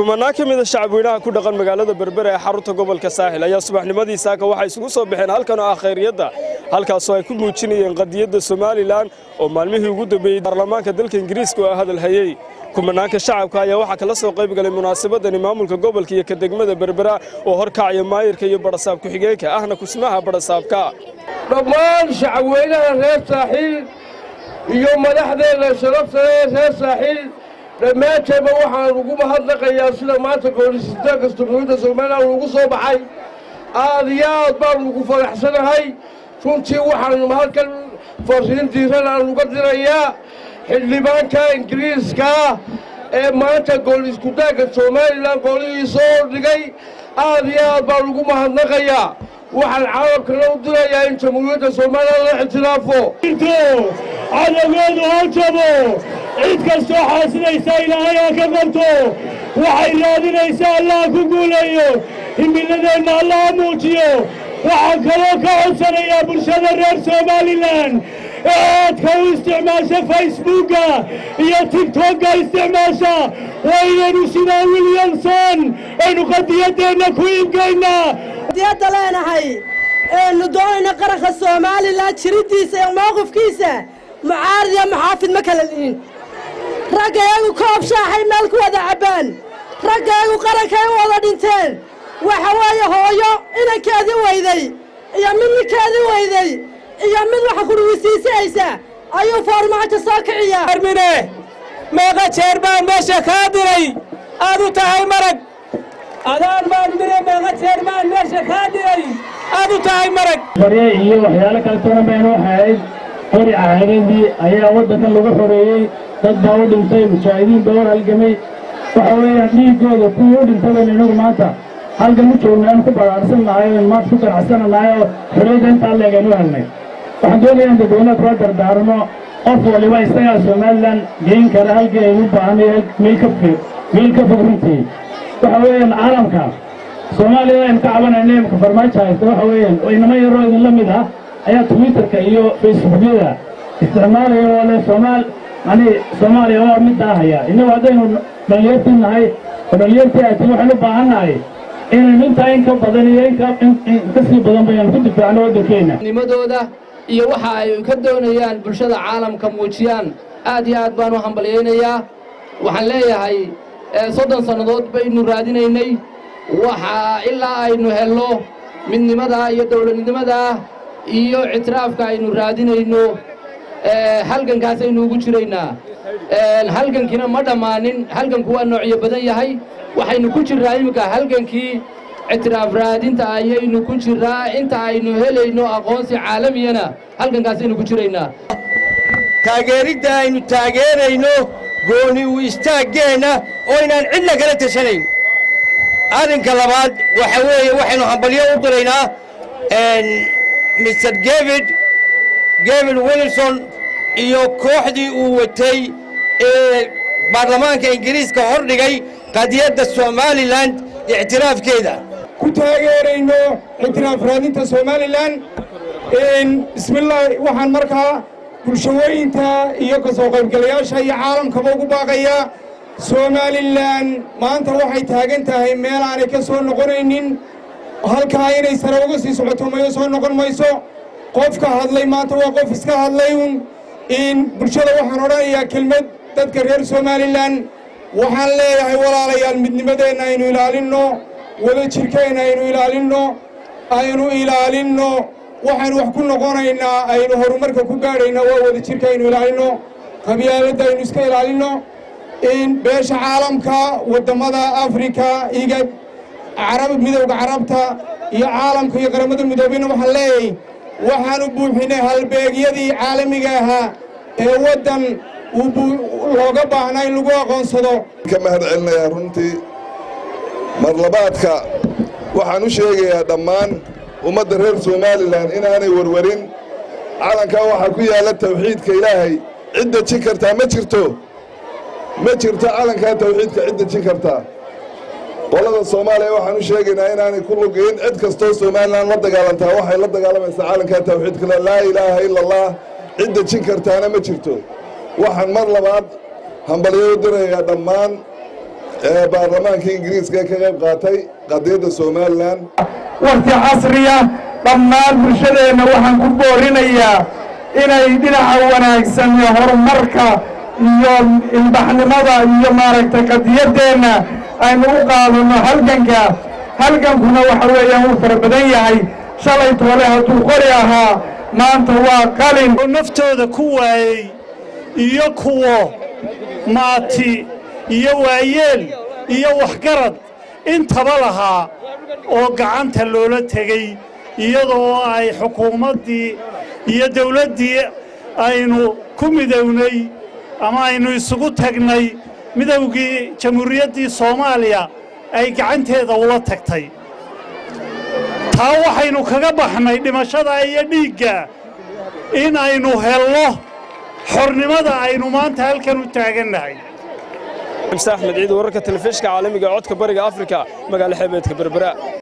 kumanaan ka mida shacabweynaha ku dhaqan magaalada berbera ee xarunta gobolka saaxil ayaa subaxnimadii saaka waxay isugu soo baxeen halkan oo ah khayriyadda halkaasoo ay ku muujinayeen qadiyadda somalilan oo maalmihii ugu dambeeyey baarlamaanka dalka ingiriiska oo hadal hayey kumanaanka shacabka ayaa waxaa kala soo qayb galay munaasabadani maamulka gobolka iyo ka degmada berbera oo horkacaya maayirka iyo badhasaab ku-xigeenka ahna kusmaha badhasaabka dhammaan shacabweynaha reer saaxiil iyo madaxdeenna sharafta ee reer saaxiil dhammaanteedba waxaan ugu mahadnaqayaa sida maanta koorisiitaanka jamhuuriyadda somalilan ugu soo baxay aad iyo aad baanu ugu faraxsanahay runtii waxaanu halkan fariin diiran aan uga dirayaa xildhibaanka ingiriiska ee maanta gool iskutaanka somalilan goolihii soo dhigay aad iyo aad baan ugu mahadnaqayaa waxaan caalamkana u dirayaa in jamhuuriyadda somalilan la ixtiraafo cadawgeedu ha jabo cid kastoo xaasinaysa ilaahay ha ka qabto waxay raadinaysaa allaha ku guuleeyo himiladeenna allaha muujiyo waxaan kaloo ka codsanayaa bulshada reer somalilan ee aadka u isticmaasha facebooka iyo tigtogga isticmaasha waynaynu sidaa williamson aynu qadiyaddeenna ku iibgaynaa qadiyadda leenahay eenu doonayna qaranka somalilan jiriddiisa iyo mowqifkiisa mucaarad iyo muxaafid ma kala lihin raggayagu koob shaaxay meel ku wada cabbaan raggayagu qarankay u wada dhinteen waxa weeye hooyo inankeedii weyday iyo mid ninkeedii weyday iyo mid waxa kudhuwisiisihaysa ayuu foormaajo soo kiciyaa armine meeqa jeer baan meesha kaa diray aad u tahay marag adaan baan dire meeqa jeer baan meesha kaa diray aad u tahay marag barye iyo waxyaalo kale toona baynu ahayd qori caadadii ayaa waddankan lagu xoreeyey dad baa u dhintay mujaahidiin baa u halgamay waxa weeyaan dhiiggooda kuwii u dhintay baynu inagu maanta halkan u joogna aan ku baraarsan nahay oon maanta ku ganacsanahay oo xorriyadda intaa leeg aynu helnay waxaan doonayaa in dadweynaha kula dardaarmo qof waliba isagaa somalilan geyn kara halkii ay u baahanaya meel ka fog meel ka fog runtii waxa weeyaan caalamka soomaaliya aynu ka cabanayna imika farmaajo haysta waxa weeyaan oo inama yaroo idinla mid ah ayaa twitterka iyo facebookyada isticmaalaya oo leh soomaal yani soomaaliya waa middaa haya innagu haddaynu dhalinyartii nahay oo dhalinyartii atin waxaynu u baahan nahay inaynu intaa in ka badan iyo in ka sii badan baynu ku difaacno waddankeenna nimadooda iyo waxa ay ka doonayaan bulshada caalamka muujiyaan aad iyo aad baan u hambalyaynayaa waxaan leeyahay soddon sannadood baynu raadinaynay waxa ilaa aynu helno midnimadaa iyo dowladnimadaa iyo ictiraafka aynu raadinayno halgankaasaynu ugu jiraynaa halgankiina ma dhammaanin halganku waa noocyo badan yahay waxaynu ku jirraa iminka halgankii ictiraaf raadinta ayaynu ku jirraa inta aynu helayno aqoonsi caalamiyana halgankaasaynu ku jiraynaa taageeridda aynu taageerayno gooni u istaaggeenna oo inaan cidna kala tashanayn arrinka labaad waxa weeye waxaynu hambalyo u diraynaa mr david david wilson iyo kooxdii uu watay ee baarlamaanka ingiriiska hor dhigay qadiyadda somalilan ictiraafkeeda ku taageerayno ictiraaf raadinta somalilan bismillaah waxaan markaa bulshawooyinta iyo ka soo qaybgalayaasha iyo caalamkaba ugu baaqayaa somalilan maanta waxay taagan tahay meel aanay ka soo noqonaynin halkaa inay sare uga sii socoto mayo soo noqon mayso qofka hadlay maanta waa qof iska hadlay un in bulshada waxaan odhanayaa kelmad dadka reer somalilan waxaan leeyahay walaalayaal midnimadeenna aynu ilaalinno wada jirkeenna aynu ilaalinno aynu ilaalinno waxaynu wax ku noqonaynaa aynu horumarka ku gaadhaynaa waa wada jirka aynu ilaalinno qabyaaladda aynu iska ilaalinno in beesha caalamka waddammada afrika iga carab midowda carabta iyo caalamka iyo qaramada midoobeyna waxaan leeyahay waxaanu buuxinay halbeegyadii caalamiga ahaa ee waddan looga baahnaa in lagu aqoonsado ka mahad celinayaa runtii marlabaadka waxaan u sheegayaa dhammaan ummadda reer somalilan inaanay warwarin calankaa waxaa ku yaalla tawxiidka ilaahay cid dejin kartaa ma jirto ma jirto calankaa tawxiidka cid dejin kartaa qolada soomaaliya waxaan u sheegaynaa inaanay ku lugayn cid kastoo somalilan la dagaalantaa waxay la dagaalamaysaa calankaa tawxiidka laa ilaaha ila allah cid dejin kartaana ma jirto waxaan mar labaad hambalyo u dirayaa dhammaan ee baarlamaanka ingiriiska ka qayb qaatay qadiyadda somalilan wakhti casriya dhammaan bulshadeenna waxaan ku boorinayaa inay dhinaca wanaagsan iyo horumarka iyo ilbaxnimada iyo maaragtay qadiyaddeenna aynu u qaadano halganka halgankuna waxa weeyaan wuu fara badan yahay shalay toole hadduu qori ahaa maanta waa qalin naftooda ku waayey iyo kuwo maati iyo waayeel iyo waxgarad intaba lahaa oo gacanta loola tegey iyadoo ay xukuumaddii iyo dawladdii aynu ku midownay ama aynu isugu tagnay midowgii jamhuuriyaddii soomaaliya ay gacanteeda ula tagtay taa waxaynu kaga baxnay dhimashada iyo dhiigga in aynu helno xornimada aynu maanta halkan u taagannahay axmed ciid wararka telefishinka caalamiga ee codka bariga afrika magaalo xeebeedka berbera